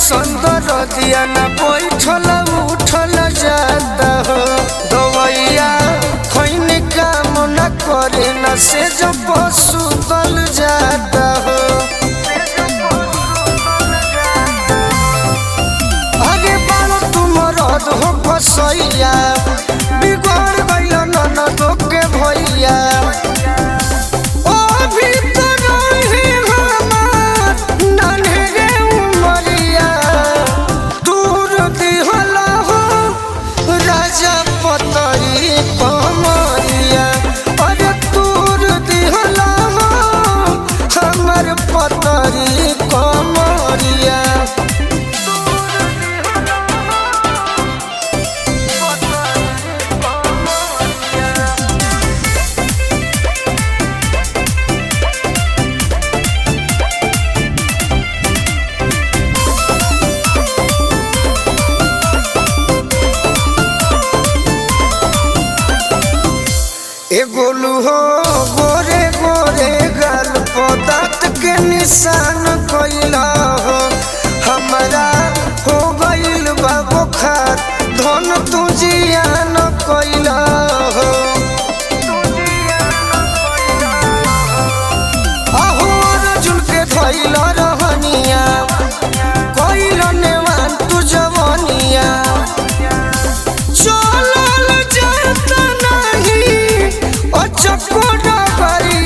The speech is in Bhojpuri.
संदर दिया न बैठल उठल जाता हो दवैया खैन काम न करे न से जो पशु दल जाता हो अरे बालो तुम रद हो फसैया बिगड़ गइल ननद के भैया ओ भीतर ही हमार नन्हे उमरिया दूर दिहला हो राजा पतरी कमरिया अरे दूर दिहला हो हमर पतरी कमरिया एगोलू हो गोरे गोरे गाल पदार्थ के निशान कोइला हो हमारा हो गइल बा बुखार धन तू जियान कोइला हो अहो अर्जुन के धइल रहनिया कोइल नेवान तू जवनिया चलल जात नाही ओ चकोड़ा करी